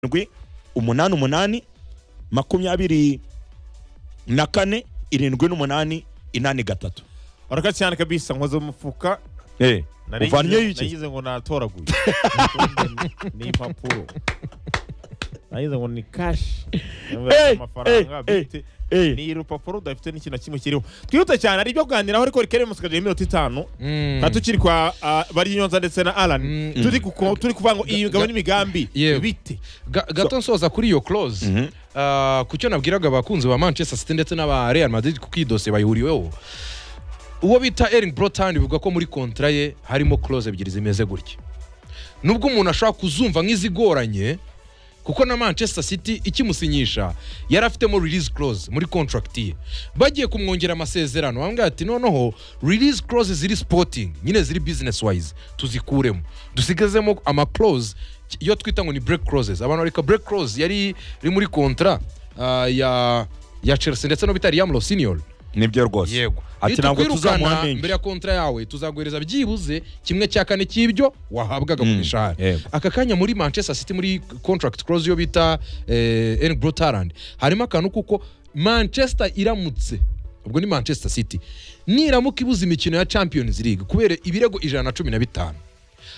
karindwi umunani umunani makumyabiri na kane irindwi n'umunani inani gatatu urakaze cyane kabisa nkoze mu mufuka Eh, Nari uvanyeyo ngize- iki nagize ngo natoraguye ni impapuro nagize ngo ni kashi Eh, amafaranga eh, eh, bite Eh, ni urupapuro rudafite n'ikintu na kimwe kiriho twihute cyane ari ibyo kuganiraho ariko rikere mu sikaje iminota itanu Mm. nka tukiri kwa uh, barinyonza ndetse na alan Mm. turi kuko turi kuvuga ngo iyi migabo n'imigambi Yewe. bite Ga- gato nsoza kuri iyo close Ah, ku cyo nabwiraga abakunzi ba manchester city ndetse n'aba real madrid kuko iyi dosiye bayihuriweho uwo bita ering brotan bivuga ko muri kontra ye harimo close ebyiri zimeze gutya nubwo umuntu ashobora kuzumva nk'izigoranye kuko na manchester city ikimusinyisha yari afitemo release clause muri contract ye bagiye kumwongera amasezerano bambwira ati noneho release clause ziri sporting nyine ziri business wise tuzikuremo dusigazemo ama clause iyo twita ngo ni break clauses abantu bareka break clause yari iri muri kontra ya ya chelsea ndetse no bita riyamuro senior nibyo rwose ati Iyo ntabwo tuzamuha tukwirukana menshi mbere ya kontra yawe tuzaguhereza byibuze kimwe cya kane cy'ibyo wahabwaga Mm, mu mishahara yego. aka kanya muri manchester city muri contract clause yo bita eric brotarand harimo akantu kuko manchester iramutse ubwo ni manchester city niramuka ibuze imikino ya champions league kubera ibirego ijana na cumi na bitanu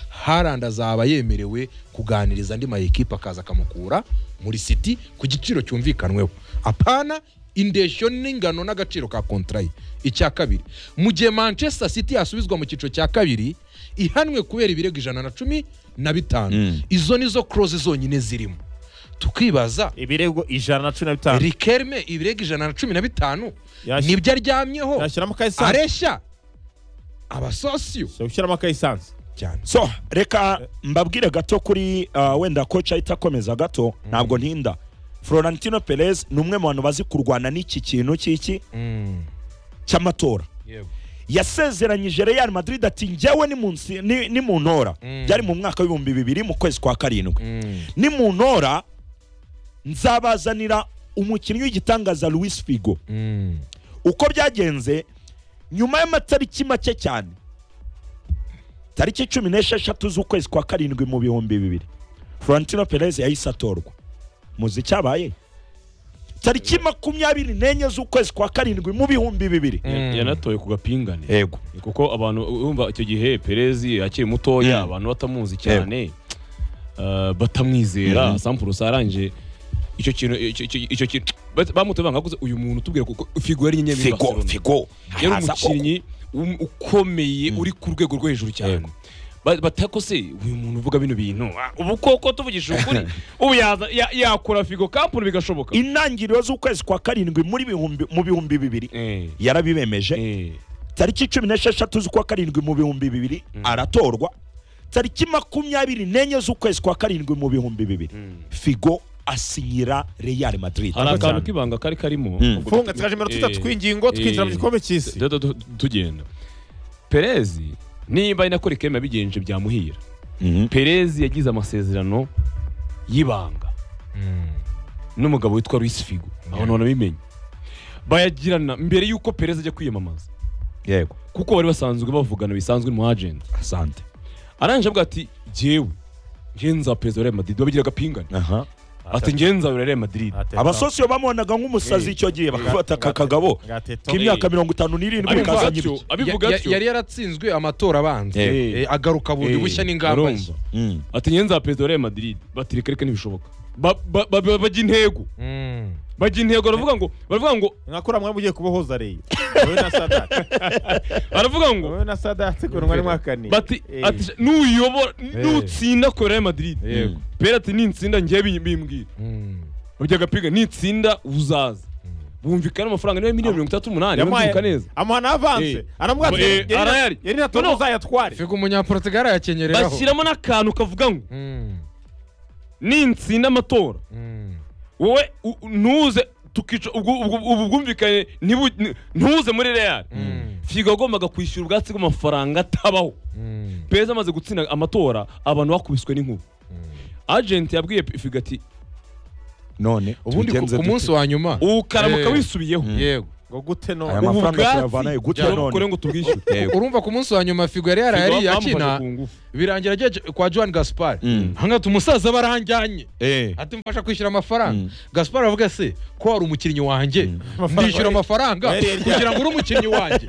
harandi azaba yemerewe kuganiriza andi mayikipe akaza akamukura muri city ku giciro cyumvikanweho apana indeshyo n'ingano n'agaciro ka kontra ye icya kabiri mu gihe manchester city yasubizwa mu cyiciro cya kabiri ihanwe kubera ibirego ijana na cumi na bitanu Mm. izo nizo close zonyine zirimo tukibaza ibirego ijana na cumi na bitanu rikerme ibirego ijana na cumi na bitanu Yashi- nibyo aryamyeho yashyiramo ka esanse areshya abasosiyo Shaka gushyiramo ka esanse cyane so reka mbabwire gato kuri ah, wenda coach ahita akomeza gato ntabwo ntinda florentino perez ni umwe mu bantu bazi kurwana n'iki kintu cy'iki Mm, cy'amatora yego. yasezeranyije real madrid ati njyewe nimunsi- ni- nimuntora Mm. byari mu mwaka w'ibihumbi bibiri mu kwezi kwa karindwi Mm, nimuntora nzabazanira umukinnyi w'igitangaza louis figo mm. uko byagenze nyuma y'amatariki make cyane tariki cumi n'esheshatu z'ukwezi kwa karindwi mu bihumbi bibiri florentino perez yahise atorwa muzi icyabaye tariki makumyabiri n'enye z'ukwezi kwa karindwi mu bihumbi bibiri Mm. yanatoye ku gapingane yego kuko abantu urumva icyo gihe perezi akiri mutoya Mm. abantu batamuzi cyane uh, batamwizera Mhm. sampuru saranje icyo kintu icyo- icyo- icyo kintu bat- bamutoye banga kuze uyu muntu tubwira kuko figo yari inyenyeri muri figo Barcelona. figo yari haza koko. umukinnyi um- ukomeye uri ku rwego rwo hejuru cyane Yego. Ba- batakose uyu muntu uvuga bino bintu ah, ubu koko tuvugishije ukuri ubu yaza- ya- yakora figo kampuni bigashoboka intangiriro z'ukwezi kwa karindwi muri bihumbi mu bihumbi bibiri Eh, yarabibemeje eh. tariki cumi n'esheshatu z'ukwa karindwi mu bihumbi bibiri aratorwa tariki makumyabiri n'enye z'ukwezi kwa karindwi mu bihumbi bibiri figo asinyira real madrid hari akantu cyane. k'ibanga kari karimo Mm. ubwo funga tu- tikaje iminota itatu eh, tw'ingingo twinjira mu eh, gikombe cy'isi tu- tu- tu- tugenda perezi niba ari nako rikema bigenje byamuhira Mhm. perezi yagize amasezerano y'ibanga Mm. n'umugabo witwa Luis Figo abantu banabimenye bayagirana mbere y'uko perezi ajya kwiyamamaza yego kuko bari basanzwe bavugana bisanzwe mu agenti asante arangije avuga ati jyewe njyewe nzapereza wa Real Madrid babigira agapingane Aha. ati njyewe nzabera Real Madrid abasosiyo bamubonaga nk'umusazi icyo gihe bakafata aka kagabo k'imyaka mirongo itanu n'irindwi Abivuga kazanye atyo, ibye. abivuga Ya- ya- atyo yari yaratsinzwe amatora abanza Eh. Eh, agaruka bundi Eh, bushya n'ingamba urumva. nshya Mm. ati njyewe nzaperezida wa Real Madrid bati reka reka ntibishoboka Ba- ba- ba- ba- bajya intego Mm. bajya intego baravuga ngo baravuga ngo mwakura mwe mugiye kubohoza reyi wowe na sadati baravuga ngo wowe na sadati ukuntu mwari mwakaniye bati Eh. ati nuyobora nutsinda kuri Real Madrid Yego. pera ati nitsinda njyewe bi- bimbwira Mm. bajya agapinga nitsinda uzaza bumvikana amafaranga niba miliyoni mirongo itatu n'umunani yamuhaye bumvika neza amuhana avanse Eh. aramubwira ati Eh, yari- arayari. yari natoza Noneho- uzayatware figo umunyaportugal yakenyereraho bashyiramo n'akantu kavuga ngo Mm. nitsinda amatora Mm. wowe u- u- ntuze tukica ubwo ubwo- ubu bwumvikane ntibu- n- ntuze muri real Mm. figo yagombaga kwishyura ubwatsi bw'amafaranga atabaho Mm. perezida amaze gutsinda amatora abantu bakubiswe n'inkuba agenti yabwiye figo ati none ubundi ku- tubigenze ku dute? munsi wa nyuma ukaramuka Eh. wisubiyeho yego ngo gute aya none Ubu mafaranga bwatsi tuyavanayo gute Jya none ukore ngo tubwishyure Yego. urumva ku munsi wa nyuma figo yari yarayari yakina birangira agiye kwa Joan Gaspar Mm. hangata umusaza baranjyanye Eh. ati mfasha kwishyura amafaranga Mm. Gaspar avuga se ko wari umukinnyi wanjye ndishyura amafaranga Yari yarya- kugira ngo uri umukinnyi wanjye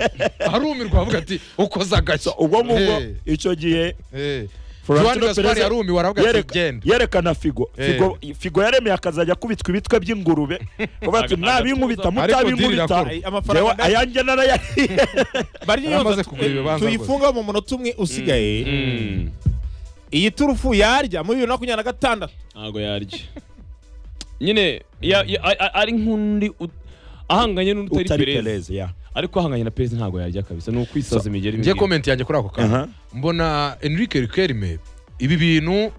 arumirwa avuga ati ukoze agashya So, ubwo ngubwo Eh. icyo gihe Eh. Joan Florentino Gaspar Perez yarumiwe aravuga ati yereka- genda yerekana figo Eh. Figo- figo yaremeye akazajya akubitwa ibitwe by'ingurube kuvuga ati Agatuza. nabinkubita Ariko deal mutabinkubita irakorwa. Jewe amafaranga ayanjye narayariye bari Yaramaze yose kugura ibibanza tuyifunga mu munota umwe usigaye iyi turufu yarya muri bibiri na makumyabiri na gatandatu ntabwo yarya nyine ya- ya- a- a- ari nk'undi ut- ahanganye n'undi utari utari perez Perez ya ariko ahanganye na perez ntabwo yarya kabisa ni ukwisaza imigeri ngiye mibiri. komenti yanjye kuri ako Aha. kantu mbona enrique rikerime ibi bintu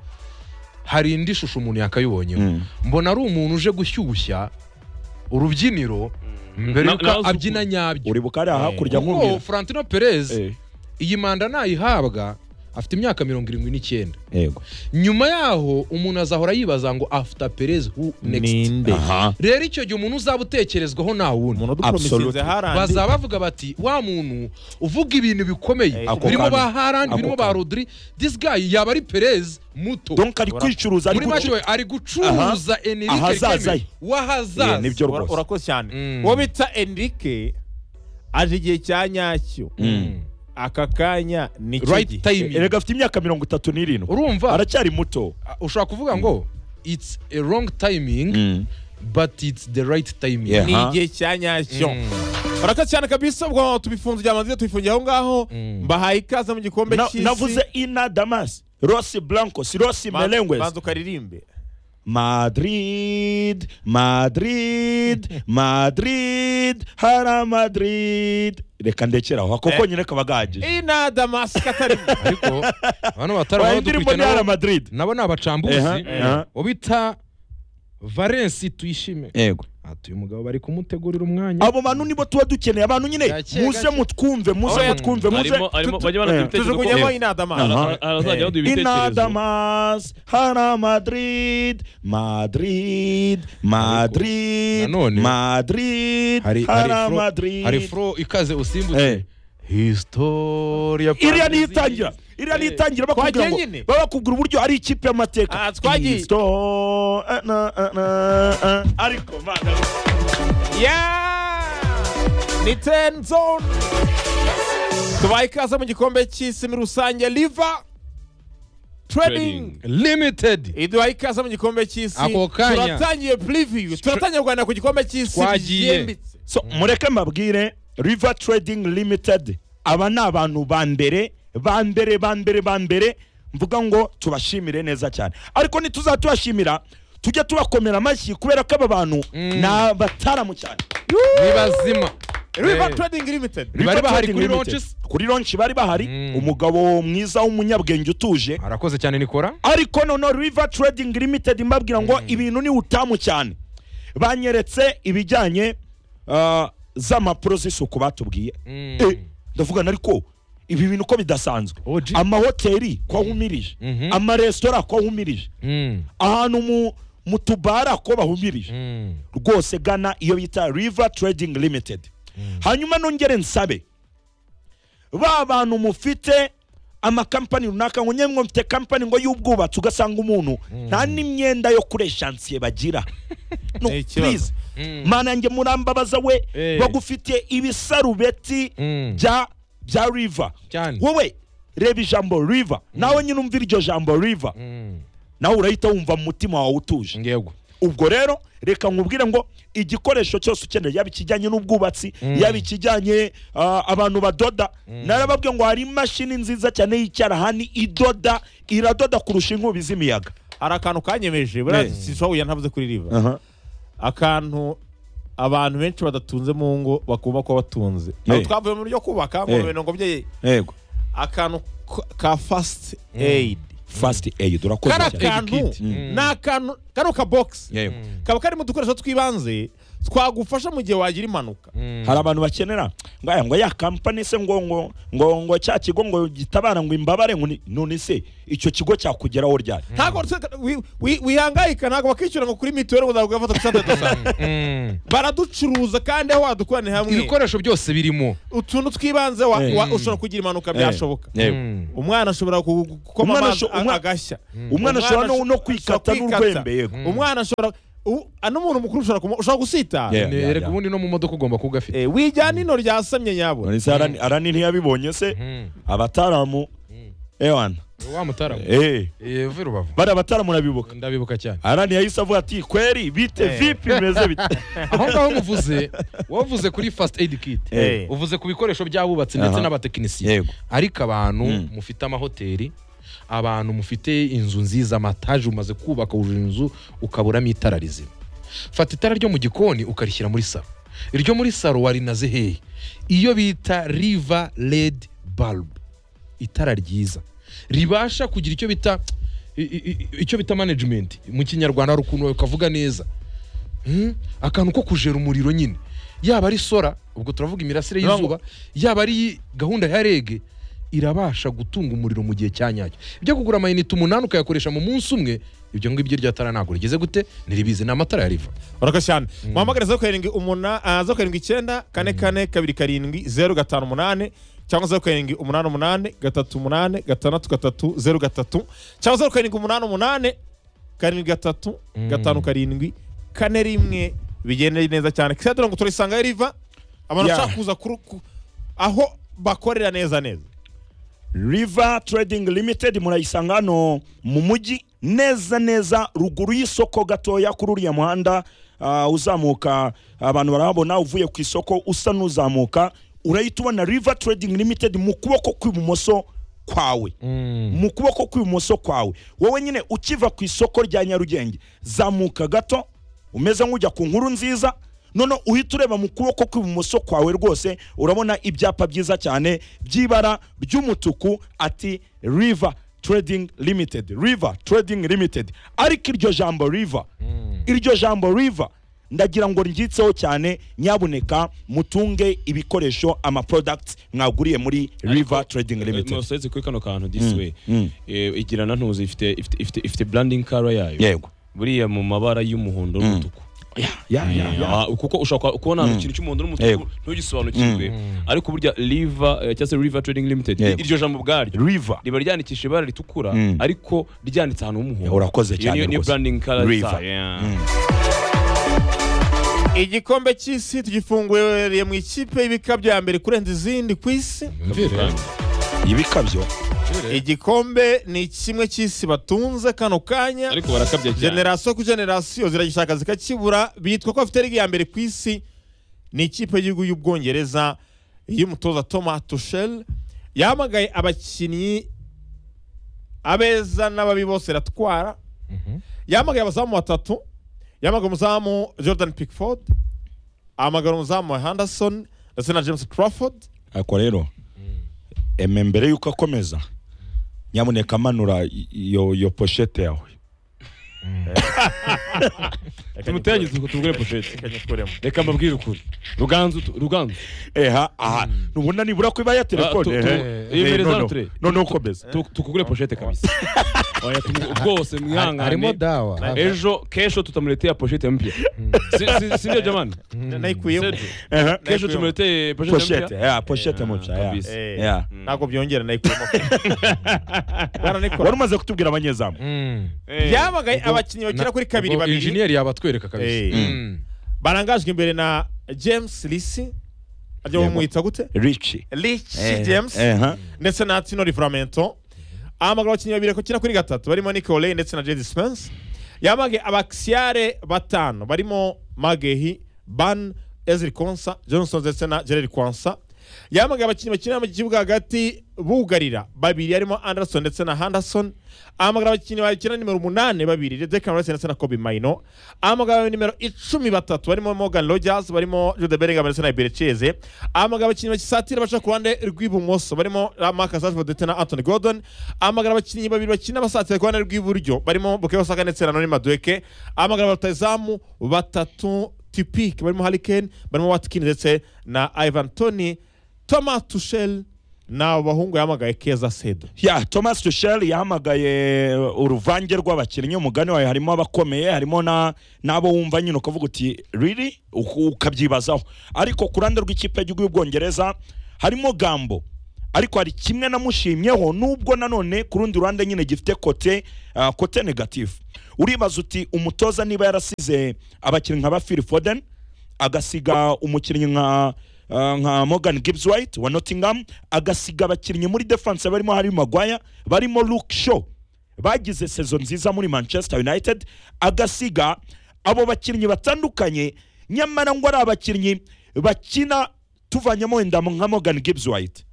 hari indi shusho umuntu yakayibonyeho Mm. mbona ari umuntu uje gushyushya urubyiniro mbere Na- yuko nawe abyina uzi- nyabyo uri bukari aha Eh. hakurya kuko nkubwira Florentino Perez Eh. iyi manda nayihabwa afite imyaka mirongo irindwi n'icyenda yego nyuma yaho umuntu azahora yibaza ngo after Perez who next ninde rero icyo gihe umuntu uzaba utekerezwaho nta umuntu wundi uduporomisinze Absolutely. harandi bazaba bavuga bati wa muntu uvuga ibintu bikomeye Eh, Ako birimo kanya. ba harandi Ako birimo ba kanya. rodiri this guy yaba ari perez muto donc ari kwicuruza ari muri make gucu- we ari gucuruza enrique Ahazaza Kagame ye. w'ahazaza Eh, nibyo Ura- rwose urakoze cyane Mm. uwo bita enrique aje igihe cya nyacyo Mm. aka kanya ni cyo right gihe. time erega afite imyaka mirongo itatu n'irindwi urumva aracyari muto ushobora kuvuga ngo it's a wrong timing but it's the right timing Yeah. ni Aha. igihe cya nyacyo Mm. urakoze cyane kabisa ubwo tubifunze igihe amazi tubifungiye aho ngaho Mm. mbahaye ikaze mu gikombe Na- cy'isi navuze ina damas rosi blancos rosi Banza- melengues banza ukaririmbe madrid madrid madrid hara madrid reka ndekeraho kuko Eh. nyine kaba gahagije ina damasika atarimo ariko bano batari Oya, indirimbo ni hara dukurikiye madrid nabo ni abacambuzi Eha, eha. ubita valence tuyishime yego ati uyu mugabo bari kumutegurira umwanya abo bantu nibo tuba dukeneye abantu nyine Gake, muze gake. mutwumve muze Oya, mutwumve muze Arimo- arimo- tu- bajya banaduha eh. ibitekerezo ko- tuzikujyemo ina damasika Aha. Ara- arazajya baduha ibitekerezo inadamas hara madrid madrid madrid nanone, madrid hari hari hara fro- hari madrid fro ikaze Eh. usimbutse historia iriya niyo itangira iriya niyo Eh. itangira bakubwira Twagiye ngo nyine? baba bakubwira uburyo ari ikipe y'amateka Ah, twagiye. Isto- eh, na- eh, na- eh. ariko mana, Yeah! ni ten zone tubaye ikaze mu gikombe cy'isi muri rusange liva trading Trading. limited iduhaye ikaze mu gikombe cy'isi Ako kanya. turatangiye preview turatangiye kuganira ku gikombe cy'isi Twagiye. byimbitse so mureke mbabwire river trading limited aba ni abantu ba mbere ba mbere ba mbere ba mbere mvuga ngo tubashimire neza cyane ariko ntituzatubashimira tujye tubakomera amashyi kubera ko aba bantu Mm. ni abataramu cyane ni bazima riva Eh. trading limited River Bari bahari Trading kuri Limited. launches? kuri launch bari bahari Mm. umugabo mwiza w'umunyabwenge utuje arakoze cyane nikora ariko noneho river trading limited mbabwira ngo ibintu ni utamu cyane banyeretse ibijyanye ah, z'amapuro z'isuku batubwiye Mm. Eh, ndavuga na ariko ibi bintu ko bidasanzwe OG. amahoteli ko ahumirije Mhm. amaresitora ko ahumirije Mm. ahantu mu mu tubara ko bahumirije Mm. rwose gana iyo bita river trading limited hanyuma nongere nsabe ba bantu mufite amakampani runaka ngo nyemwe mfite kampani ngo y'ubwubatsi ugasanga umuntu nta n'imyenda yo kuri eshansiye bagira no Ni ikibazo. please Mm. mana yanjye murambabaza we Eh. bagufitiye ibisarubeti Mm. bya bya river Cyane. wowe reba ijambo river nawe nyine umvira iryo jambo river Mm. nawe urahita wumva mu mutima wawe utuje yego ubwo rero reka nkubwire ngo igikoresho cyose ukeneye yaba ikijyanye n'ubwubatsi yaba ikijyanye ah, abantu badoda narababwiye ngo hari imashini nziza cyane y'icyarahani idoda iradoda kurusha inkubi z'imiyaga hari akantu kanyemeje buriya sinshobora kujya ntavuze kuri riva akantu abantu benshi badatunze mu ngo bakunda kuba batunze Eh. aho twavuye mu buryo kubaka ngo Eh. bintu ngo bye yego akantu k- ka fasiti eyidi fast aid urakoze kari cyane akantu Mm. ni akantu kano kabogisi yego kaba karimo udukoresho tw'ibanze twagufasha mu gihe wagira impanuka hari abantu bakenera ngo aya ngo ya kampani se ngo ngo ngo ngo cya kigo ngo gitabara ngo imbabare ngo ni- none se icyo kigo cyakugeraho ryari ntabwo twe- wi- wi- wihangayika ntabwo bakishyura ngo kuri mituweli ngo ntabwo gafata dusate dusate Mm. baraducuruza kandi aho wadukorane hamwe ibikoresho byose birimo utuntu twibanze wa- Eh. wa- ushobora kugira impanuka Eh, byashoboka yewe. Mm. umwana ashobora ku- gukoma Umwana amazi asho- umwa- agashya umwana ashobora no- no kwikata ashobora kwikata. n'urwembe yego umwana ashobora u- ah, n'umuntu mukuru ushobora kumu- ushobora gusitara Yeah. Ne- erega ubundi no mu modoka ugomba kuba ugafite Eh, wijyana ino ryasamye nyabura none se arani arani ntiyabibonye se Mm. abataramu ewana wa mutara eh Eh, vuye rubavu bari abataramu urabibuka ndabibuka cyane arani yahise avuga ati kweri bite vipi bimeze bite aho ngaho muvuze wavuze kuri first aid kit Eh. uvuze ku bikoresho by'abubatsi ndetse Aha. n'abatekinisiye yego ariko abantu Mm. mufite amahoteli abantu mufite inzu nziza amataje umaze kubaka wujuje inzu ukaburamo itara rizima fata itara ryo mu gikoni ukarishyira muri saro iryo muri saro warinaze hehe iyo bita riva redi bulb itara ryiza ribasha kugira icyo bita i- i- i- icyo bita management mu kinyarwanda hari ukuntu ukavuga neza Hmm? akantu ko kujera umuriro nyine yaba ari sora ubwo turavuga imirasire Ntabwo- y'izuba yaba ari gahunda ya rege irabasha gutunga umuriro mu gihe cya nyacyo ibyo kugura amayinite umunani ukayakoresha mu munsi umwe ibyo ngibyo iryo tara ntabwo rigeze gute ntiribizi ni amatara ya riva urakoze cyane muhamagare zeru karindwi umuna ah, zeru karindwi icyenda kane kane kabiri karindwi zeru gatanu umunani cyangwa zeru karindwi umunani umunani gatatu umunani gatandatu gatatu zeru gatatu cyangwa zeru karindwi umunani umunani karindwi gatatu Mm. gatanu karindwi kane rimwe bigende neza cyane kandi ngo turayisangayo riva abantu Yeah. bashaka kuza kuru- ku- aho bakorera neza neza river trading limited murayisanga hano mu mujyi neza neza ruguru y'isoko gatoya kuri uriya muhanda ah, uzamuka abantu barahabona uvuye ku isoko usa n'uzamuka urahita ubona river trading limited mu kuboko kw'ibumoso kwawe mu kuboko kw'ibumoso kwawe wowe nyine ukiva ku isoko rya nyarugenge zamuka gato umeze nk'ujya ku nkuru nziza noneho uhita ureba mu kuboko kw'ibumoso kwawe rwose urabona ibyapa byiza cyane by'ibara ry'umutuku ati river trading limited river trading limited ariko iryo jambo river iryo jambo river ndagira ngo ryitseho cyane nyabuneka mutunge ibikoresho ama products mwaguriye muri river trading limited musetse kuri kano kantu this way mm. Eh, igira na ntuzi ifite ifite- ifite ifite branding color yayo yego buriya mu mabara y'umuhondo n'umutuku ya ya ya Ah, kuko ushobora kwa- kubona ikintu cy'umuhondo n'umutuku Yego. ntugisobanukirwe ariko burya riva eh, cyangwa se riva trading limited Yego. iryo jambo ubwaryo river riba ryandikishije ibara ritukura Mm. ariko ryanditse ahantu h'umuhondo urakoze Iyo cyane niyo- niyo rwose. branding color Riva. zayo, yeah. igikombe cy'isi tugifunguriye mu ikipe y'ibika bya mbere kurenza izindi ku isi ibikabyo igikombe ni kimwe cy'isi batunze kano kanya ariko barakabya cyane generasiyo ku generasiyo ziragishaka zikakibura bitwa ko bafite liga ya mbere ku isi ni ikipe y'igihugu y'ubwongereza y'umutoza toma tushel yahamagaye abakinnyi abeza n'ababi bose iratwara yahamagaye abazamu batatu yahamagaye umuzamu jordan pickford ahamagara umuzamu wa henderson ndetse na james crawford ariko rero eme mbere y'uko akomeza nyamuneka manura i- iyo iyo poshete yawe tumutegereze ngo tugure poshete reka mbabwire ukuri ruganzu tu- ruganzu eha aha ntubona nibura ko iba ya telefone Ah, tu- tu- ehe. iyo Eh, ibereza noneho- uturere. noneho ukomeza tu- tukugure poshete kabisa Oya, tumu- bwose harimo mwihangane dawa ejo kesho tutamuletea poshete mpya Si- si- si ndio jamani nayikuyemo Sergio, Ehe. kesho tumuletee poshete poshete mpya ya poshete muca ya kabisa. Eh. ya ntabwo byongera nayikuyemo baranayikora wari umaze kutubwira abanyezamu byamagaye abakinnyi bagera kuri kabiri babiri injeniyeri yabatwereka Eh. kabisa Mm. barangajwe imbere na james lisi ajya Yego. bamwita gute rici lichi Eh, james ehe. ndetse na tino livramento ahamagara abakinnyi babiri bakina kuri gatatu barimo nick oley ndetse na jedi spence yamage abakisiyare batanu barimo magehi ban ezri konsa johnson ndetse na gerard kwansa yamage abakinnyi bakinira mu kibuga hagati bugarira babiri harimo anderson ndetse na henderson ahamagara abakinnyi bakina nimero umunani babiri dekan rice ndetse na kobe maino ahamagara nimero icumi batatu barimo morgan rogers barimo jude bellingham ndetse na ibereceze ahamagara abakinnyi bakisatira baca ku ruhande rw'ibumoso barimo marcus rashford ndetse na anthony gordon ahamagara abakinnyi babiri bakina basatira ku ruhande rw'iburyo barimo bukayo saka ndetse na noni madueke ahamagara abatazamu batatu tipike barimo harikeni barimo watikini ndetse na ivan toni toma tusheli ni abo bahungu yahamagaye keza sedo ya thomas tushel yahamagaye uruvange rw'abakinnyi umugani wawe harimo abakomeye harimo na- n'abo wumva nyine ukavuga uti riri ukabyibazaho ariko ku ruhande rw'ikipe y'igihugu y'ubwongereza harimo gambo ariko hari kimwe namushimyeho nubwo nanone ku rundi ruhande nyine gifite kote ah, kote negatifu uribaza uti umutoza niba yarasize abakinnyi nka ba phil foden agasiga umukinnyi nka ah, nka Morgan Gibbs White wa Nottingham agasiga abakinnyi muri defense barimo Harry Maguire barimo Luke Shaw bagize sezo nziza muri Manchester United agasiga abo bakinnyi batandukanye nyamara ngo ari abakinnyi bakina tuvanyemo wenda nka Morgan Gibbs White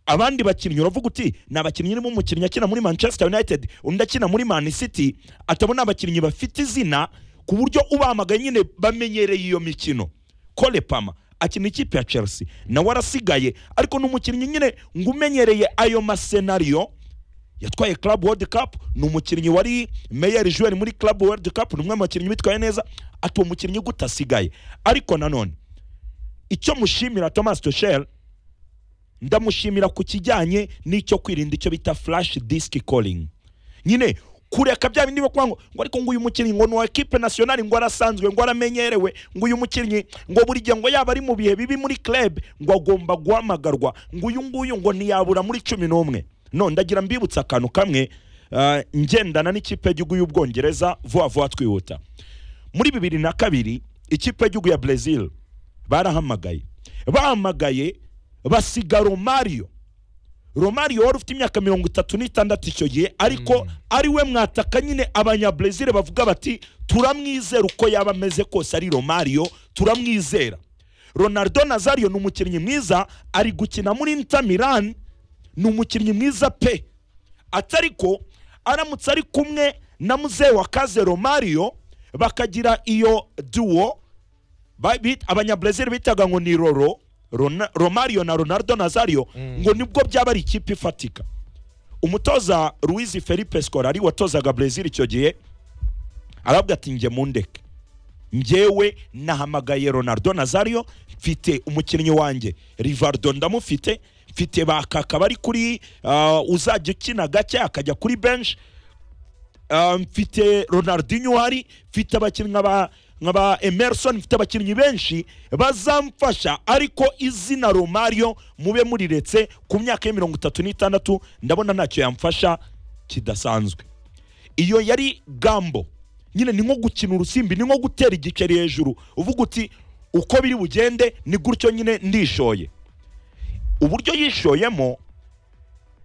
abandi bakinnyi uravuga uti ni abakinnyi urimo umukinnyi akina muri manchester united undi akina muri man city atabona abakinnyi bafite izina ku buryo ubahamagaye nyine bamenyereye iyo mikino kole pama akina ikipe ya chelsea nawe arasigaye ariko ni umukinnyi nyine ngo umenyereye ayo masenariyo yatwaye club world cup ni umukinnyi wari meyer joueur muri club world cup ni umwe mu bakinnyi bitwaye neza ati uwo mukinnyi gute asigaye ariko nanone icyo mushimira thomas tushel ndamushimira ku kijyanye n'icyo kwirinda icyo bita flash disk calling nyine kureka bya bindi bakuvuga ngo ngo ariko ngo uyu mukinnyi ngo ni uwa ekipe nasiyonari ngo arasanzwe ngo aramenyerewe ngo uyu mukinnyi ngo buri gihe ngo yaba ari mu bihe bibi muri club ngo agomba guhamagarwa ngo uyu nguyu ngo ntiyabura muri cumi n'umwe no ndagira mbibutse akantu kamwe ah, ngendana n'ikipe y'igihugu y'ubwongereza vuba vuba twihuta muri bibiri na kabiri ikipe y'igihugu ya Brazil barahamagaye bahamagaye basiga romario romario wari ufite imyaka mirongo itatu n'itandatu icyo gihe ariko ari we mwataka nyine abanyabrezil bavuga bati turamwizera uko yaba ameze kose ari romario turamwizera ronaldo nazario ni umukinnyi mwiza ari gukina muri inter milan ni umukinnyi mwiza pe atariko aramutse ari kumwe na muzehe wa kaze romario bakagira iyo duwo ba- bi- abanyabrezil bitaga ngo ni roro Rona- romario na ronaldo nazario ngo nibwo byaba ari ikipe ifatika umutoza luis felipe scolari watozaga brezil icyo gihe arabwa ati njye mundeke njyewe nahamagaye ronaldo nazario mfite umukinnyi wanjye rivardo ndamufite mfite bakaka bari kuri uh, uzajya ukina gake akajya kuri benshi Uh, mfite ronaldinho uhari mfite abakinnyi nka ba- nka ba emerson mfite abakinnyi benshi bazamfasha ariko izina romario mube muriretse ku myaka ya mirongo itatu n'itandatu ndabona ntacyo yamfasha kidasanzwe iyo yari gambo nyine ni nko gukina urusimbi ni nko gutera igiceri hejuru uvuga uti uko biri bugende ni gutyo nyine ndishoye uburyo yishoyemo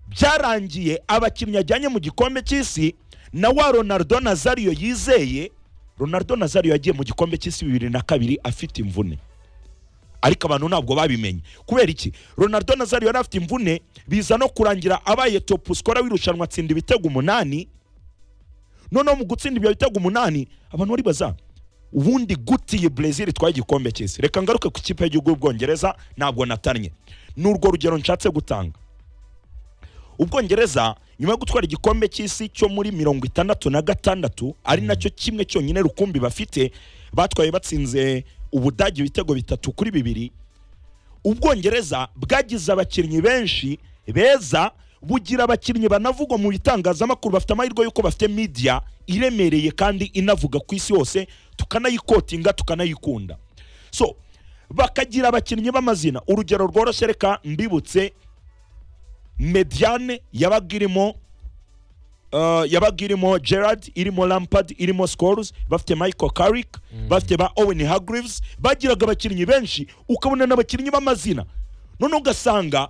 byarangiye abakinnyi ajyanye mu gikombe cy'isi na wa ronaldo nazario yizeye ronaldo nazario yagiye mu gikombe cy'isi bibiri na kabiri afite imvune ariko abantu ntabwo babimenye kubera iki ronaldo nazario yari afite imvune biza no kurangira abaye topu sikora w'irushanwa atsinda ibitego umunani noneho mu gutsinda ibyo bitego umunani abantu bari baza ubundi gute iyi brezil itwaye igikombe cy'isi reka ngaruke ku ikipe y'igihugu y'ubwongereza ntabwo natannye ni urwo rugero nshatse gutanga ubwongereza nyuma yo gutwara igikombe cy'isi cyo muri mirongo itandatu na gatandatu ari nacyo kimwe cyonyine rukumbi bafite batwaye batsinze ubudage ibitego bitatu kuri bibiri ubwongereza bwagize abakinnyi benshi beza bugira abakinnyi banavugwa mu bitangazamakuru bafite amahirwe y'uko bafite media iremereye kandi inavuga ku isi hose tukanayikotinga tukanayikunda so bakagira abakinnyi b'amazina urugero rworoshye reka mbibutse mediane yabaga irimo uh, yabaga irimo gerard irimo lampard irimo scores bafite michael carrick bafite ba owen hargreaves bagiraga abakinnyi benshi ukabona n'abakinnyi b'amazina none ugasanga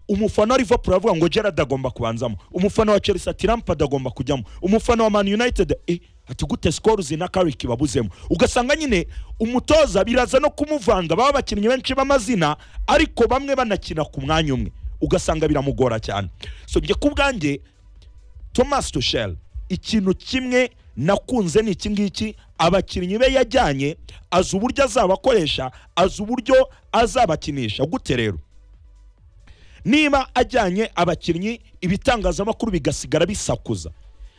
umufana wa liverpool aravuga ngo gerard agomba kubanzamo umufana wa chelsea ati lampard agomba kujyamo umufana wa man united eh, ati gute scores na carrick babuzemo ugasanga nyine umutoza biraza no kumuvanga baba abakinnyi benshi b'amazina ariko bamwe banakina ku mwanya umwe ugasanga biramugora cyane so njye ku bwanjye thomas tushel ikintu kimwe nakunze ni iki ngiki abakinnyi be yajyanye azi uburyo azabakoresha azi uburyo azabakinisha gute rero niba ajyanye abakinnyi ibitangazamakuru bigasigara bisakuza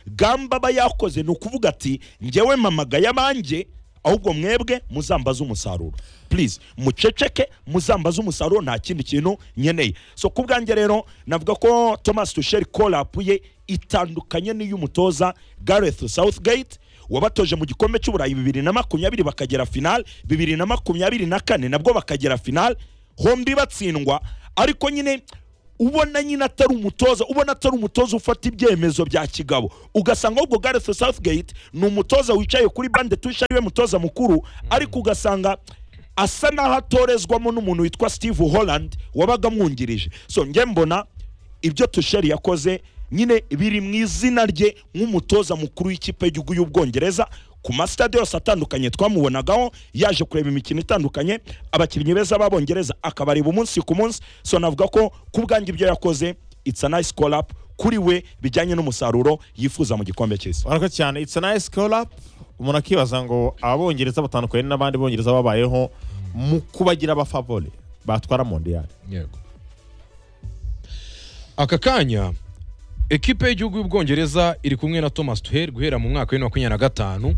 gamba aba yakoze ni ukuvuga ati njyewe mamagaye abanjye ahubwo mwebwe muzambaze umusaruro please muceceke muzambaze umusaruro nta kindi kintu nkeneye so ku bwanjye rero navuga ko thomas tusheri korapu ye itandukanye n'iy'umutoza gareth southgate wabatoje mu gikombe cy'uburayi bibiri na makumyabiri bakagera final bibiri na makumyabiri na kane nabwo bakagera final hombi batsindwa ariko nyine ubona nyine atari umutoza ubona atari umutoza ufata ibyemezo bya kigabo ugasanga ahubwo gareth southgate ni umutoza wicaye kuri bande tusha ariwe mutoza mukuru ariko ugasanga asa n'aho atorezwamo n'umuntu witwa steve holland wabaga amwungirije so njye mbona ibyo tusheri yakoze nyine biri mu izina rye nk'umutoza mukuru w'ikipe y'igihugu y'ubwongereza ku masitade yose atandukanye twamubonagaho yaje kureba imikino itandukanye abakinnyi beza b'abongereza akabareba umunsi ku munsi so navuga ko ku bwanjye ibyo yakoze it's a nice call up kuri we bijyanye n'umusaruro yifuza mu gikombe cy'isi Murakoze cyane it's a nice call up umuntu akibaza ngo abongereza batandukanye n'abandi bongereza babayeho mu kubagira abafavore batwara mondiyali yego aka kanya ekipe y'igihugu y'ubwongereza iri kumwe na thomas tuheri guhera mu mwaka wa bibiri na makumyabiri na gatanu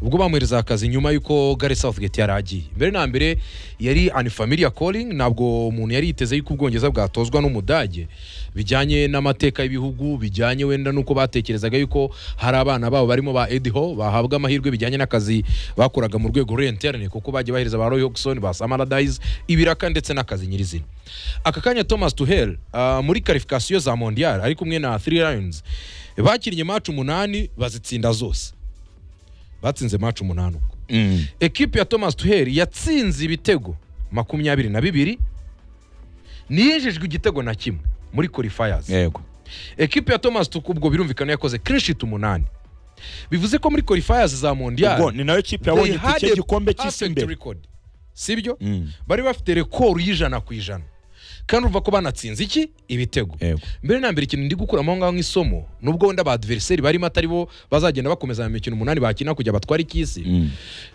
ubwo bamwohereza akazi nyuma y'uko gare southgate yari agiye mbere na mbere yari anifamiliya calling ntabwo umuntu yari yiteze yuko ubwongereza bwatozwa n'umudage bijyanye n'amateka y'ibihugu bijyanye wenda n'uko batekerezaga yuko hari abana babo barimo ba ediho bahabwa amahirwe bijyanye n'akazi bakoraga mu rwego rwa interineti kuko bagiye bahereza ba roy hogson ba samaradayizi ibiraka ndetse n'akazi nyirizina aka kanya thomas tuheri ah, muri karifikasiyo za mondiyari ari kumwe na three lions bakinnye maci umunani bazitsinda zose batsinze maci umunani ubwo ekipi ya thomas tuheri yatsinze ibitego makumyabiri na bibiri ntiyinjijwe igitego na kimwe muri qualifiers yego ekipi ya thomas tuku ubwo birumvikana yakoze clean sheet umunani bivuze ko muri qualifiers za ubwo mondial ni nayo kipe they yabonye had itike a igikombe cy'isi perfect imbere record sibyo Mm. bari bafite rekoro y'ijana ku ijana kandi urumva ko banatsinze iki ibitego Yego. mbere na mbere ikintu ndi gukuramo aho ngaho nk'isomo nubwo wenda ba adversary barimo atari bo bazagenda bakomeza mu mikino umunani bakina kujya batware ik'isi Mm.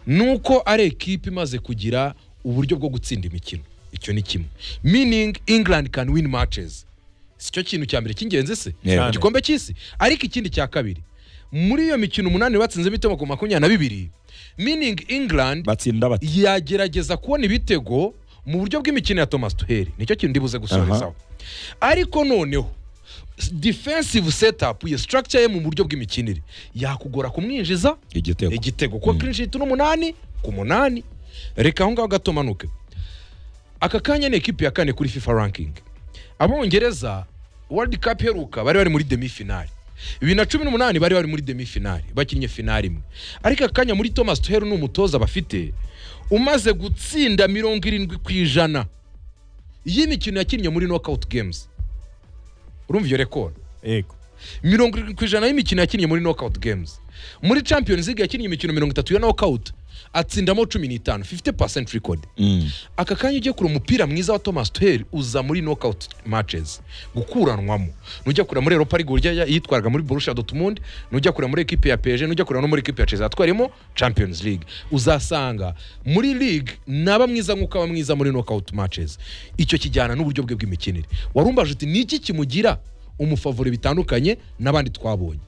nuko ari ekipe imaze kugira uburyo bwo gutsinda imikino icyo ni kimwe meaning england can win matches sicyo kintu cya mbere cy'ingenzi se Yego. igikombe cy'isi ariko ikindi cya kabiri muri iyo mikino umunani batsinze ibitego ku makumyabiri na bibiri meaning england batsinda bati yagerageza kubona ibitego mu buryo bw'imikino ya thomas tuheri nicyo kintu ndibuze gusorezaho ariko noneho defensive setup ye structure ye mu buryo bw'imikinire yakugora kumwinjiza igitego igitego kuko clean sheet n'umunani ku munani reka aho ngaho gato manuke aka kanya ni ekipi ya kane kuri fifa ranking abongereza world cup iheruka bari bari muri demi finali bibiri na cumi n'umunani bari bari muri demi finali bakinnye finali imwe ariko aka kanya muri thomas tuheru ni umutoza bafite umaze gutsinda mirongo irindwi ku ijana y'imikino yakinnye muri knockout games urumva iyo rekoro yego mirongo irindwi ku ijana y'imikino yakinnye muri knockout games muri champions league yakinnye imikino mirongo itatu ya knockout atsindamo cumi n'itanu 50 percent record Mm. aka kanya ugiye kure umupira mwiza wa thomas tuher uza muri knockout matches gukuranwamo nujya kureba muri europa ligue urya yitwaraga muri borussia dortmund nujya kureba muri ekipe ya pg nujya kureba no muri ekipe ya chelsea yatwariyemo champions league uzasanga muri league naba mwiza nk'uko aba mwiza muri knockout matches icyo kijyana n'uburyo bwe bw'imikinire warumbaje uti ni iki kimugira umufavure bitandukanye n'abandi twabonye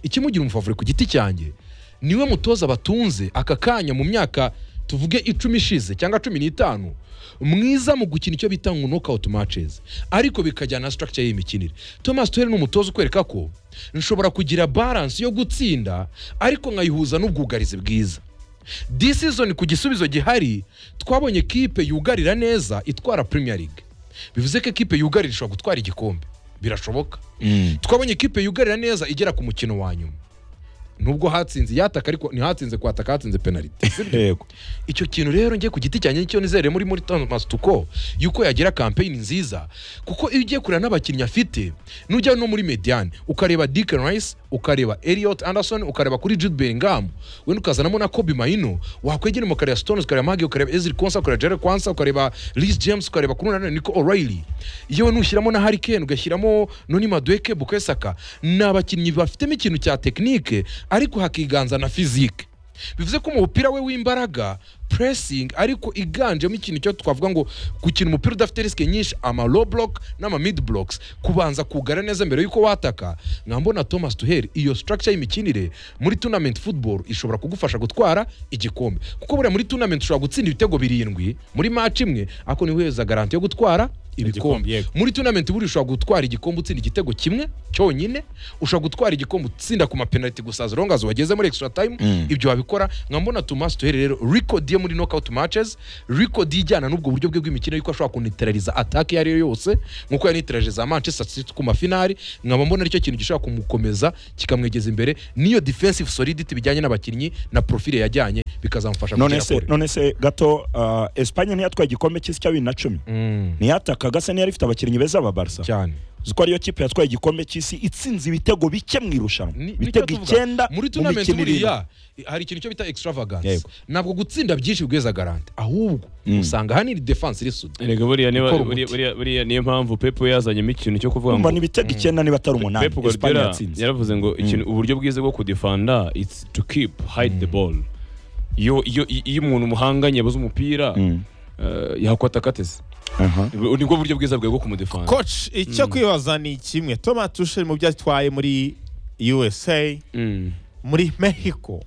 ikimugira umufavure ku giti cyanjye niwe mutoza batunze aka kanya mu myaka tuvuge icumi ishize cyangwa cumi n'itanu mwiza mu gukina icyo bita ngo knockout matches ariko bikajyana na structure y'imikinire thomas tuhere ni umutoza ukwereka ko nshobora kugira balance yo gutsinda ariko nkayihuza n'ubwugarizi bwiza this season ku gisubizo gihari twabonye kipe yugarira neza itwara premier league bivuze ko ekipe yugarira ishobora gutwara igikombe birashoboka Mm. twabonye ekipe yugarira neza igera ku mukino wa nyuma nubwo hatsinze yataka ariko ntihatsinze kwataka hatsinze penaliti yego icyo kintu rero njye ku giti cyanjye nicyo nizere muri muri Thomas Tuko yuko yagira campaign nziza kuko iyo ugiye kureba n'abakinnyi afite nujya no muri mediane ukareba Declan Rice ukareba Elliot Anderson ukareba kuri Jude Bellingham wenda ukazanamo na Kobe Maino wakwegera mu kareba Stones ukareba Magie ukareba Ezri Konsa ukareba Jared Kwansa ukareba Reece James ukareba kuri nanone Nico O'Reilly yewe nushyiramo na Harry Kane ugashyiramo Noni Madueke Bukayo Saka ni abakinnyi bafitemo ikintu cya tekinike ariko hakiganza na fizike bivuze ko umupira we w'imbaraga puresingi ariko iganjemo ikintu cyo twavuga ngo gukina umupira udafite risike nyinshi ama low block n'ama mid blocks kubanza kugara neza mbere y'uko wataka nkambona thomas duheri iyo structure y'imikinire muri tournament football ishobora kugufasha gutwara igikombe kuko buriya muri tournament ushobora gutsinda ibitego birindwi muri match imwe ariko ntiwiheza garanti yo gutwara Igikombe, ibikombe yego. muri tournament buriya ushobora gutwara igikombe utsinda igitego kimwe cyonyine ushobora gutwara igikombe utsinda ku mapenaliti gusa as long as wageze muri extra time Mm. ibyo wabikora nkambona Thomas Tuhere rero record ye muri knockout matches record ye ijyana n'ubwo buryo bwe bw'imikino yuko ashobora kuniteraliza attack iyo ari yo yose nkuko yaniteralije za Manchester City ku mafinari nkaba mbona aricyo kintu gishobora kumukomeza kikamwegeza imbere n'iyo defensive solidity bijyanye n'abakinnyi na profile yajyanye bikazamufasha none kugera se kure none se gato ah, Espagne ntiyatwaye igikombe cy'isi cya bibiri na cumi Mm, ntiyatakaga se niyo ifite abakinnyi beza ba barca cyane uzi ko ariyo kipe yatwaye igikombe cy'isi itsinze ibitego bike mu irushanwa Ni- nicyo ibitego tuvuga. icyenda muri mu tournament mikino irindwi. buriya hari ikintu cyo bita extravagance Yego. ntabwo gutsinda byinshi bigweza garante ahubwo Mm. usanga ahanini defense irisuda Erega buriya niba Gukora buriya- umuti. buriya- buriya niyo mpamvu Pep we yazanyemo ikintu cyo kuvuga urumva ngo ni ibitego icyenda niba atari umunani Pep Espagne Guardiola yatsinze yaravuze ngo ikintu uburyo bwiza bwo kudefanda it's to keep hide the ball iyo iyo iyo umuntu umuhanganye abuze umupira Mm. eh, yakwata katese Aha. nibwo buryo bwiza bwe bwo kumudefanda coach icyo kwibaza ni kimwe thomas tusheri mu byo atwaye muri usa Mm. muri mexico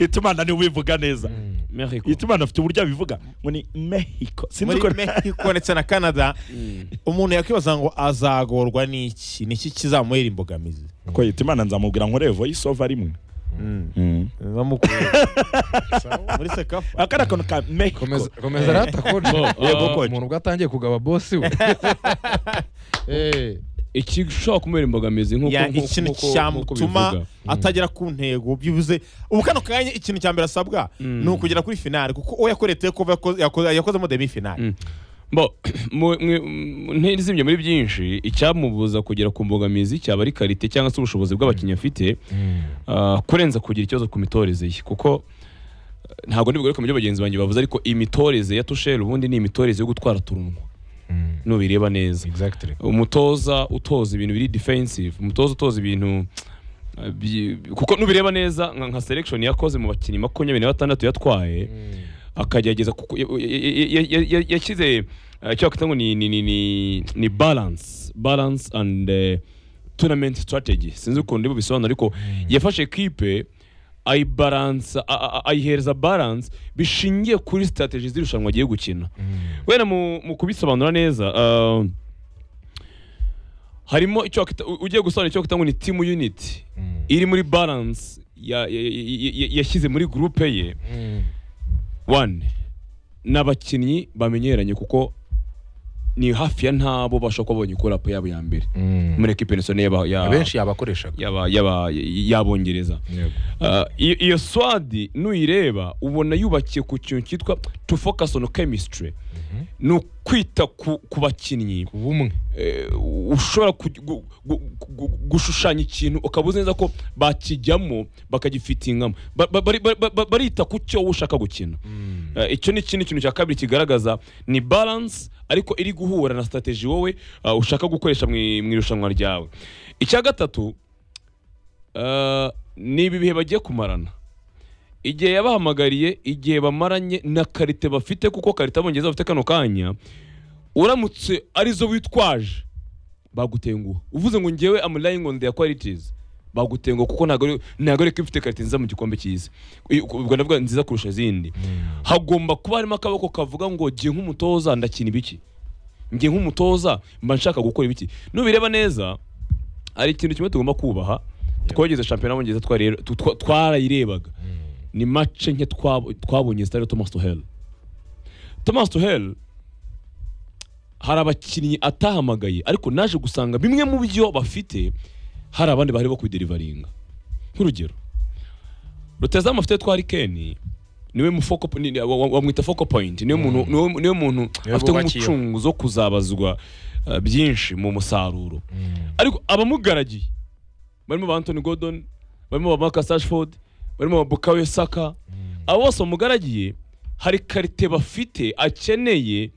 itumana niwe ubivuga neza Mexico. itumana afite uburyo abivuga ngo ni mexico sinzi muri uko mexico ndetse na canada Mm. umuntu yakwibaza ngo azagorwa n'iki ni iki kizamuhera imbogamizi ko itumana nzamubwira ngo revo yisova rimwe Bamukura. muri sekafa aka ni akantu ka mexico komeza komeza rata Bo, coach Yego, ah, coach. umuntu ubwo atangiye kugaba bosi we Eh, ikishobora kumubera imbogamizi nk'uko Ya, nk'uko- ikintu nk'uko- nk'uko bivuga. cyamutuma atagera ku ntego byibuze ubu kano kanya ikintu cya mbere asabwa Mm. ni ukugera kuri finale kuko uwo yakoreye tekova yakoze- yakoze- yakozemo demi finale Mm. Bo, mu- mwe- mu- ntizimye muri byinshi icyamubuza kugera ku mbogamizi cyaba ari karite cyangwa se ubushobozi bw'abakinnyi afite ah, kurenza kugira ikibazo ku mitoreze ye kuko eh, ntabwo ndibugaruke mu byo bagenzi banjye bavuze ariko imitoreze ya tusheri ubundi ni imitoreze yo gutwara turunwa Mm. nubireba neza exactly umutoza utoza ibintu biri defensive umutoza utoza ibintu eh, bi- kuko nubireba neza nka nka selection yakoze mu bakinnyi makumyabiri na batandatu yatwaye akagerageza kuko- ya- ya- ya- ya- ya- yashyize eh, icyo wakwita ngo ni ni ni ni ni balance balance and eh, tournament strategy sinzi ukuntu ndimo bisobanura ariko yafashe ekipe ayibaransa a- a- a- ayihereza balance bishingiye kuri strategy z'irushanwa agiye gukina wenda mu mu kubisobanura neza ah, harimo icyo wakwita- u- ugiye gusobanura icyo wakwita ngo ni team unit iri muri balance ya- ya- ya- ya- yashyize muri groupe ye one ni abakinnyi bamenyeranye kuko ni hafi ya ntabo bashobora kuba babonye kurapu yabo ya mbere muri ekipe nationale y'aba- ya- abenshi yabakoreshaga y'aba- y'aba- y'abongereza Yego. Ah, iyo iyo swadi nuyireba ubona yubakiye ku kintu cyitwa to focus on chemistry ni ukwita ku ku bakinnyi Ku bumwe eh, ushobora ku- gu- gu- gu- gu- gushushanya ikintu ukaba uzi neza ko bakijyamo bakagifitingamo Ba- ba- bari- ba- ba- barita ku cyo wowe ushaka gukina Eh, icyo ni ikindi kintu cya kabiri kigaragaza ni balance ariko iri guhura na strategy wowe eh, ushaka gukoresha mu i- mu irushanwa ryawe icya gatatu eh, ni ibi bihe bagiye kumarana igihe yabahamagariye igihe bamaranye na karite bafite kuko karite abongereza bafite kano kanya uramutse arizo witwaje bagutenguha uvuze ngo ngewe am relying on their qualities bagutenguha kuko ntabwo ari- ntabwo ari ko ifite karite nziza mu gikombe cy'isi I- ubwo ndavuga nziza kurusha izindi hagomba kuba harimo akaboko kavuga ngo jye nk'umutoza ndakina ibiki njye nk'umutoza mba nshaka gukora ibiki nubireba neza hari ikintu kimwe tugomba kubaha twageze shampiyona y'abongereza twarire- tu- twa- twarayirebaga ni mace nke twabo- twabonye zitari thomas tuhel thomas tuhel hari abakinnyi atahamagaye ariko naje gusanga bimwe mu byo bafite hari abandi bari bo kubiderivaringa nk'urugero rutezamu afite twari keni niwe mu foco po- ni- wa- wa- wamwita foco point niwe muntu niwe- niwe muntu Niwe afite bubakiyeho. umucunguzi wo kuzabazwa uh, byinshi mu musaruro ariko abamugaragiye barimo ba Anthony Gordon barimo ba Marcus Rashford barimo ba Bukayo Saka abo bose bamugaragiye hari karite bafite akeneye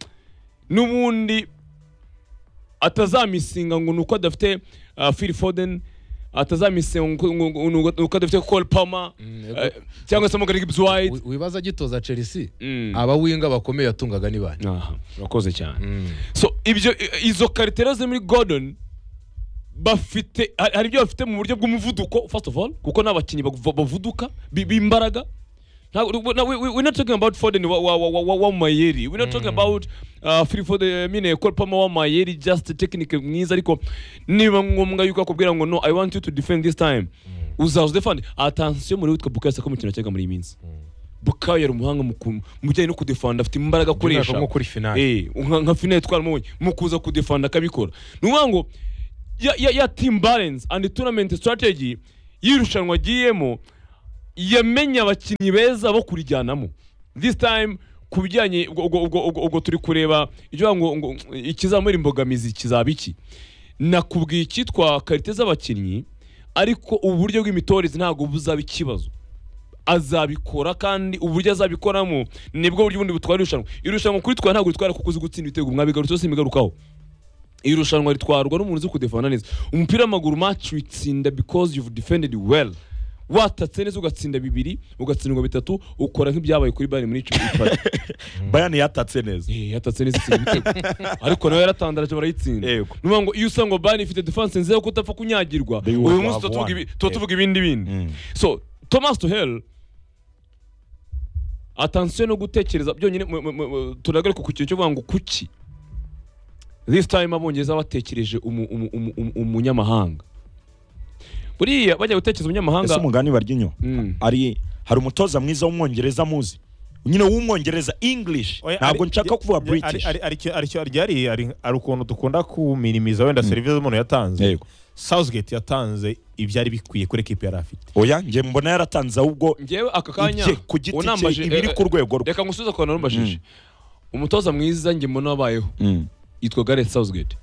n'ubundi atazamisinga ngo ni uko adafite uh, Phil Foden atazamise nuko adafite kol pama yego. eh, cyangwa se mugari gibs white Wi- wibaza agitoza chelsea Mm. abawinga bakomeye yatungaga ni bane aha urakoze cyane Mm. so ibyo i- izo karite ziri muri gordon bafite hari hari ibyo bafite mu buryo bw'umuvuduko first of all kuko ni abakinnyi bav- bavuduka bi- b'imbaraga Ntabwo- we- we- we- we're not talking about Foden wa, wa, wa, wa, wa Mayeri we're not talking about uh, Phil Foden mine Kolpama wa Mayeri just technique mwiza ariko niba ngombwa yuko akubwira ngo no I want you to defend this time uzaza defend attention muri witwa Bukayo Saka mu kintu cyaga muri iyi minsi Bukayo yari umuhanga mu ku- mu bijyanye no kudefanda afite imbaraga akoresha nko kuri finale. eh nka nka finale twaramo mu kuza kudefanda akabikora ni ukuvuga ngo ya, ya, ya team balance and tournament strategy y'irushanwa agiyemo yamenye abakinnyi beza bo kurijyanamo this time ku bijyanye ubwo- ubwo- ubwo ubwo- ubwo turi kureba ibyo ngo ngo ikizamura imbogamizi kizaba iki nakubwiye icyitwa karite z'abakinnyi ariko uburyo bw'imitoreze ntabwo buzaba ikibazo azabikora kandi uburyo azabikoramo nibwo buryo bundi butwara irushanwa irushanwa kuri twa ntabwo ritwara kuko uzi gutsinda ibitego mwabigarutseho simigarukaho irushanwa ritwarwa n'umuntu uzi kudefenda neza umupira w'amaguru match witsinda because you've defended well watatse neza ugatsinda bibiri ugatsindwa bitatu ukora nk'ibyabaye kuri bayern muri cumi n'itatu bayani yatatse neza Eh, yatatse neza itsinda ibitego ariko nawe yaratandaraje barayitsinda Yego. ni ukuvuga ngo iyo usanga ngo bayern ifite defense nziza ko utapfa kunyagirwa They uyu would munsi have tuba tuvuga won. ibi- tuba tuvuga ibindi bindi Mm. so thomas tuhel atansiyo no gutekereza byonyine mu- mu- mu- turagaruka ku kintu cyo kuvuga ngo kuki this time abongereza batekereje umu- umu- umu- umu- umunyamahanga buriya bajya gutekereza umunyamahanga ese umugani barya inyo Mm. ari hari umutoza mwiza w'umwongereza muzi nyine w'umwongereza english Oya, ntabwo ari- nshaka ya- kuvuga ya- ari- british ari- aricyo- aricyo- ari- ari- ari- Hari ukuntu dukunda kuminimiza wenda serivisi umuntu yatanze Yego. Southgate yatanze ibyari bikwiye kuri ekipi yari afite oya njye mbona yaratanze ahubwo ngewe aka kanya ibye ku giti unambaje- cye ibiri eh, ku rwego rwe reka ngusubize ku bantu barumbajije umutoza mwiza njye mbona wabayeho Mm. yitwa gareth southgate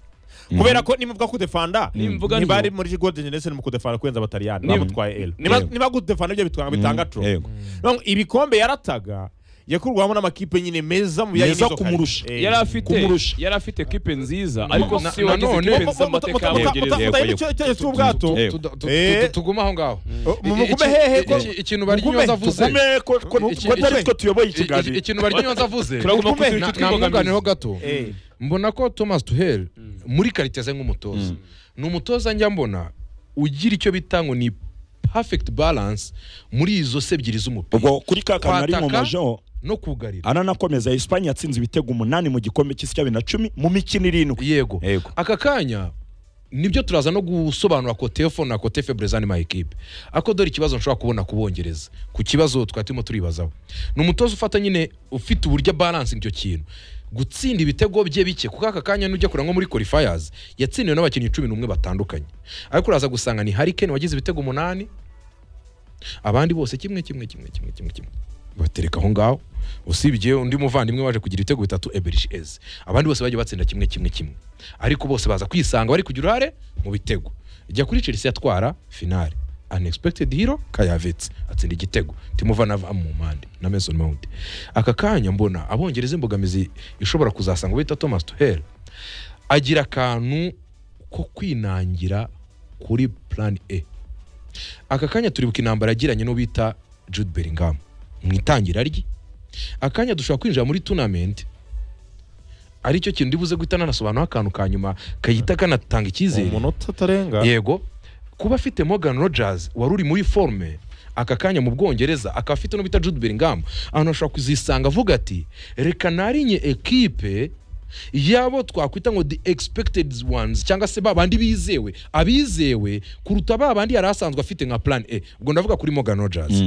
kubera ko nimuvuga kudefanda Nimvuga ntibari nibyo. muri golden generation mu kudefanda kurenza abataliyani Niba- bamutwaye L Yego. niba kudefanda ibyo bitwa- bitanga tro Yego. None ibikombe yarataga yakurwamo n'amakipe nyine meza mu bijyanye Meza n'izo kumurusha. karite. Eh, yari afite kumurusha. yari afite ekipe nziza ariko na- si wagize nanone- ekipe nziza mu Muta- mateka muta- muta- y'abongereza muta- mutaye icyo- icyo- cy'ubwato Eh. Tu- tu- tu- Eh. tu- tugume aho ngaho Oh, mu- Iki- mugume hehe iki- ko- iki- ikintu barya mugume- inyonza avuze tugume ko ko- ko Iki- atari iki- twe tuyoboye I- i- ikiganiro ikintu barya inyonza avuze turagomba Mugume. kugira icyo namwunganireho twibogamiza gato Eh. mbona ko thomas duhel muri karite ze nk'umutoza ni umutoza njya mbona ugira icyo bita ngo ni perfect balance muri izo se ebyiri z'umupira ubwo kuri ka kantu nari Kwataka. nkomejeho no kugarira aranakomeza Espagne yatsinze ibitego umunani mu gikombe cy'isi cya bibiri na cumi mu mikino irindwi yego Yego. aka kanya nibyo turaza no gusobanura kotefo na kotefe brezani ma ekipe ako dore ikibazo nshobora kubona kubongereza ku kibazo twari turimo turibazaho ni umutoza ufata nyine ufite uburyo baranse icyo kintu gutsinda ibitego bye bike kuko aka kanya nujya kureba nko muri qualifiers yatsindiwe n'abakinnyi cumi n'umwe batandukanye ariko uraza gusanga ni harikeni wagize ibitego umunani abandi bose kimwe kimwe kimwe kimwe kimwe kimwe batereka aho ngaho usibye undi muvandimwe waje kugira ibitego bitatu eberishi eze abandi bose bagiye batsinda kimwe kimwe kimwe ariko bose baza kwisanga bari kugira uruhare mu bitego ijya kuri chelsea atwara finale unexpected hero kayavetse atsinda igitego timuva na mu mpande na mason mount aka kanya mbona abongereza imbogamizi ishobora kuzasanga bita thomas tuhel agira akantu ko kwinangira kuri plan e aka kanya turibuka intambara yagiranye n'uwo bita jude bellingham mu itangira rye akanya dushobora kwinjira muri tunamenti aricyo kintu ndibuze guhita nanasobanuraho akantu ka nyuma kahita kanatanga icyizere umunota utarenga yego kuba afite Morgan Rogers wari uri muri forme aka kanya mu Bwongereza akaba afite n'ubita Jude Bellingham ahantu ashobora kuzisanga avuga ati reka narinye ekipe yabo twakwita ngo the expected ones cyangwa se babandi bizewe abizewe kuruta babandi yari asanzwe afite nka plan A ubwo ndavuga kuri Morgan Rogers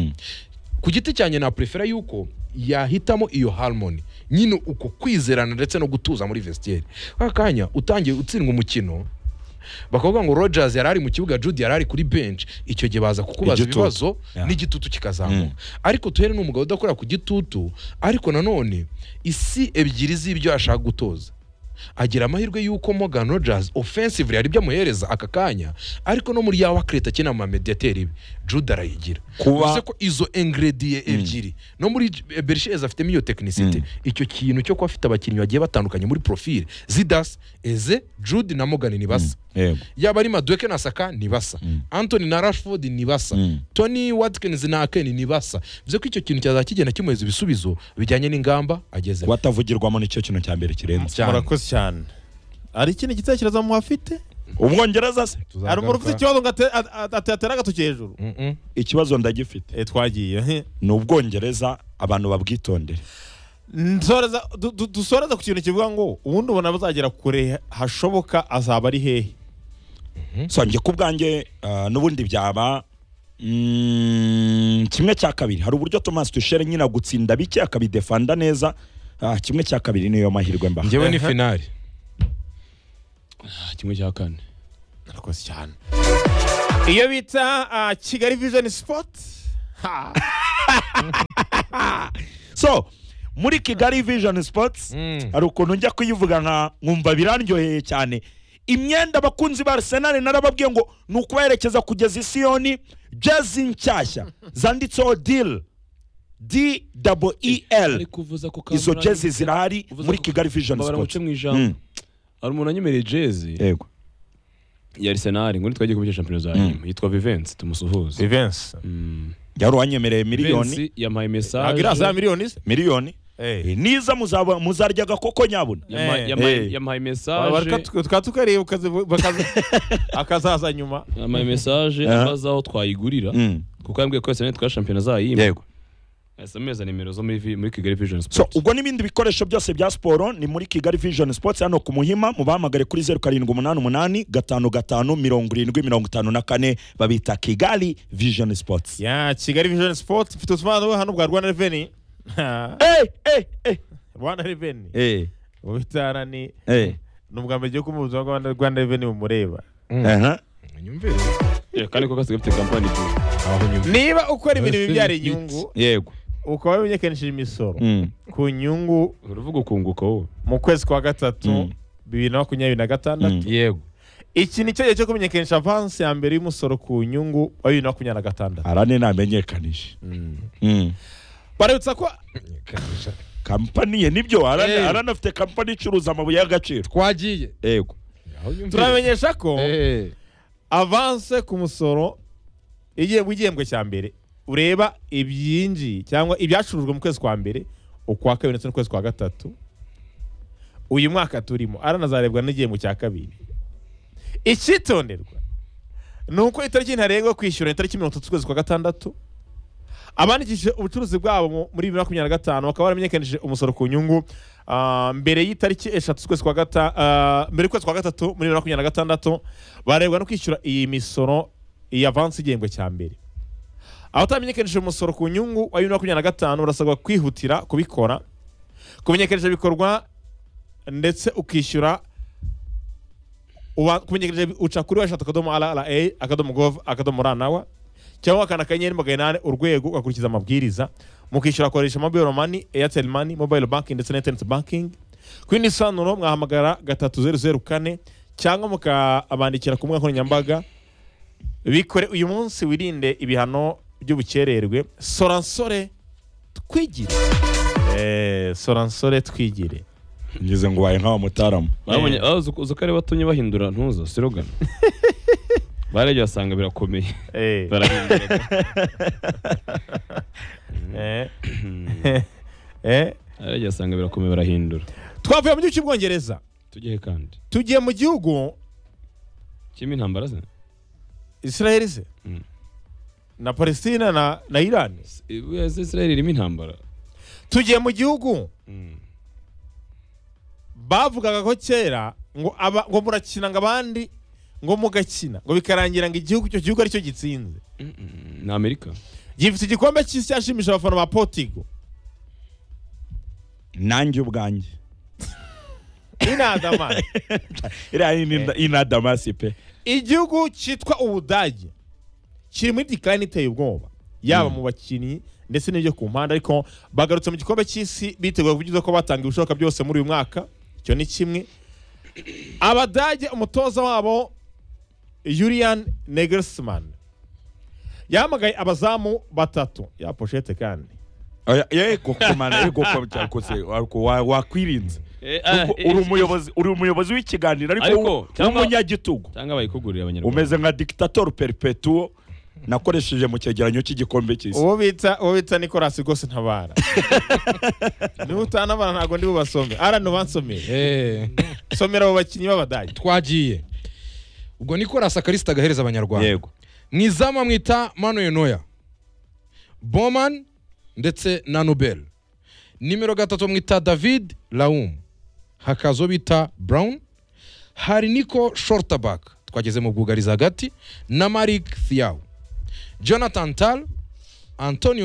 ku giti cyanjye naprefera yuko yahitamo iyo harmony nyine uko kwizerana ndetse no gutuza muri vestiaire aka kanya utangiye utsindwa umukino bakavuga ngo Rogers yari ari mu kibuga Jude yari ari kuri bench icyo gihe baza kukubaza Igitutu. ibibazo Yeah. n'igitutu kikazamuka ariko tuhere ni umugabo udakorera ku gitutu ariko nanone isi ebyiri z'ibyo ashaka gutoza agira amahirwe y'uko Morgan Rogers offensively hari ibyo amuhereza aka kanya ariko no muri ya wakreta akina mu mamediateri be Jude arayigira Kuba- bivuze ko izo ingredient ebyiri no muri Bersheze afitemo iyo tekinisite icyo kintu cyo kuba afite abakinnyi bagiye batandukanye muri profile Zidas Eze Jude na Morgan ni basa Yego. yaba ari madueke na saka ni basa antoni na rashford ni basa Mm. tony watkins na akeni ni basa bivuze ko icyo kintu cyazaba kigenda kimuhereza ibisubizo bijyanye n'ingamba ageze batavugirwamo nicyo kintu cya mbere kirenze cyane murakoze cyane hari ikindi gitekerezo muhafite umwongereza se hari umuntu ufite ikibazo ngo ate- at- at- atere agatoki hejuru Mm-mm. ikibazo ndagifite Eh, twagiye ni ubwongereza abantu babwitondere Nsoreza- du- du- dusoreze ku kintu kivuga ngo ubundi ubona bazagera kure hashoboka azaba ari hehe so njye ku bwanjye ah, n'ubundi byaba mm, kimwe cya kabiri hari uburyo thomas tushere nyine agutsinda bike akabidefanda neza Ah, kimwe cya kabiri niyo mahirwe mbaha njyewe ni finali Ah, kimwe cya kane murakoze cyane iyo bita ah, kigali vision sport ha so muri kigali vision sports Mm. hari ukuntu njya kuyivuga nka nkumva birandyoheye cyane imyenda abakunzi ba arsenal narababwiye ngo ni ukubaherekeza kugeza isiyoni jezi nshyashya zanditseho dil del ariko uvuza ko izo Kamara- jezi zirahari uvuze muri ko- kigali vision Mbabarira nguce sports mu ijambo Mm, hari umuntu wanyemereye jezi yego ya arisenali ngo ntitwagiye kubya shampiyona za nyuma yitwa vivensi tumusuhuze Jivency yari uwanyemereye miliyoni Vivensi yampaye mesaje ntabwo iri za miliyoni se miliyoni Eh. Eh, niza muzaba- muzarya agakoko nyabuna Yama- Eh. yamaye Eh. Bareka yamaye mesaje tu- tukaba tukareba ukazi- bakaza- akazaza nyuma yamaye mesaje Aha. abaza aho twayigurira Mm, kuko yambwiye ko arisenali twari shampiyona za yima yego asa amezi nimero zo muri vi- muri kigali vision so sport ubwo n'ibindi bikoresho byose bya siporo ni muri kigali vision sports hano ku muhima mubahamagare kuri zeru karindwi umunani umunani gatanu gatanu mirongo irindwi mirongo itanu na kane babita kigali vision sports ya kigali vision sport mfite ubusobanuro hano bwa rwanda reveni Eh, eh, eh. rwanda reveni Eh, ubitara ni eh, ni ubwa mbere gihugu mu buzima bwa Rwanda- rwanda reveni bumureba aha. nyumvire Eh, kandi ko gasigaye gafite kampani tu aho nyumvire niba ukora ibintu bibyara inyungu yego ukaba wamenyekanishije imisoro Mm, ku nyungu uravuga ukunguka wowe mu kwezi kwa gatatu Mm. bibiri na makumyabiri na gatandatu yego iki ni cyo gihe cyo kumenyekanisha avansi ya mbere y'umusoro ku nyungu wa bibiri na makumyabiri na gatandatu arane ntamenyekanije Mm. barabutsa ko kampani ye nibyo arane Eh. arane afite kampani icuruza amabuye y'agaciro twagiye yego aho nyumvire turamenyesha ko Eh. avanse ku musoro igiye mu gihembwe cya mbere ureba ibyinjiye cyangwa ibyacurujwe mu kwezi kwa mbere ukwa kabiri ndetse n'ukwezi kwa gatatu uyu mwaka turimo aranazarebwa n'igihembwe cya kabiri icyitonderwa ni uko itariki ntarengwa yo kwishyura ni itariki mirongo itatu z'ukwezi kwa gatandatu abandikishije ubucuruzi bwabo mu- muri bibiri na makumyabiri na gatanu bakaba baramenyekanishije umusoro ku nyungu ah, mbere y'itariki eshatu z'ukwezi kwa gata ah, mbere y'ukwezi kwa gatatu muri bibiri na makumyabiri na gatandatu barebwa no kwishyura iyi misoro iyi avansi igihembwe cya mbere abatamenyekanishije umusoro ku nyungu wa bibiri na makumyabiri na gatanu barasabwa kwihutira kubikora kumenyekanisha ibikorwa ndetse ukishyura uba- kumenyekanisha uca kuri weshatu akadomo rra akadomo gov akadomo ra nawa cyangwa akana akanyenyeri magana inani urwego ugakurikiza amabwiriza mukishyura akoresha mobile money airtel money mobile banking ndetse na internet banking ku yindi sanuro mwahamagara gatatu zeru zeru kane cyangwa mukabandikira ku mbuga nkoranyambaga bikore uyu munsi wirinde ibihano by'ubukererwe soransore twigire Eh, soransore twigire ngeze ngo ubaye nk'abamutaramu babonye ah, uzi- uzi ko ari batumye bahindura ntuzo sirogana baragiye basanga birakomeye Eh, barahindura eh, eh. baragiye basanga birakomeye barahindura twavuye mu gihugu cy'ubwongereza tugiye kandi tugiye mu gihugu kirimo intambara ze israel se Mm. na palestina na, na iran israel irimo intambara tugiye mu gihugu Mm. bavugaga ko kera ngo aba, ngo murakina ngo abandi ngo mugakina ngo bikarangira ngo igihugu icyo gihugu aricyo gitsinze Mm-mm, ni amerika gifite igikombe cy'isi cyashimisha abafana ba portigo nanjye ubwanjye inadamani iriya ni ina- inadamasi pe igihugu cyitwa ubudage kiri muri dikarani iteye ubwoba yaba mu bakinnyi ndetse n'ibyo ku mpande ariko bagarutse mu gikombe cy'isi biteguye kuvugiza ko batanga ibishoboka byose muri uyu mwaka icyo ni kimwe abadage umutoza wabo yurian negersman yahamagaye abazamu batatu ya poshete kandi Oya, yego kumana yego kwa- cyakose, ariko wa- wakwirinze Eh, ah, Ubwo eh, uri umuyobozi uri umuyobozi w'ikiganiro Ariko, ariko cyangwa- w'umunyagitugu cyangwa bayikugurira abanyarwanda umeze nka dictator perpetuo nakoresheje mu cyegeranyo cy'igikombe cy'isi uwo bita uwo bita nicolasi rwose ntabara niba utanabara ntabwo ndi bubasome ara nubansomere Eh, somera abo bakinnyi b'abadage twagiye ubwo nikolasi akarisita agahereza abanyarwanda yego mu izamu amwita manuel noya boman ndetse na nubel nimero gatatu amwita david raum hakaza uwo bita brown hari niko shortabak twageze mu bwugarizi hagati na marik thiaw jonathan tal antonio